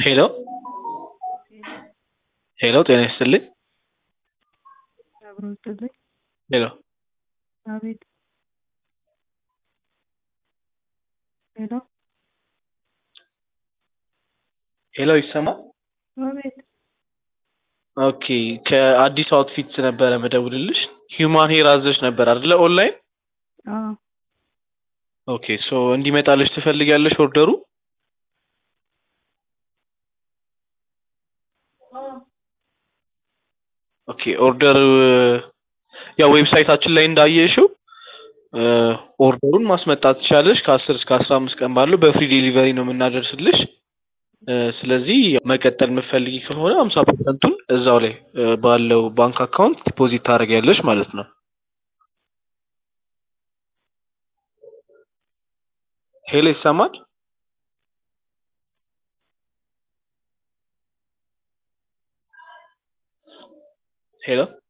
ሄሎ ሄሎ ጤና ይስጥልኝ አብሮ ይስጥልኝ። ሄሎ አቤት ሄሎ ሄሎ ይሰማል? አቤት ኦኬ ከአዲስ አውትፊትስ ነበረ መደውልልሽ። ሂውማን ሄር አዘሽ ነበር አይደለ? ኦንላይን አዎ ኦኬ ሶ እንዲመጣልሽ ትፈልጊያለሽ ኦርደሩ? ኦኬ ኦርደር ያው ዌብሳይታችን ላይ እንዳየሽው ኦርደሩን ማስመጣት ትችላለሽ። ከአስር እስከ አስራ አምስት ቀን ባለው በፍሪ ዴሊቨሪ ነው የምናደርስልሽ። እ ስለዚህ መቀጠል የምትፈልጊ ከሆነ ሀምሳ ፐርሰንቱን እዛው ላይ እ ባለው ባንክ አካውንት ዲፖዚት ታደርጊያለሽ ማለት ነው። ሄሎ ይሰማል? ሄሎ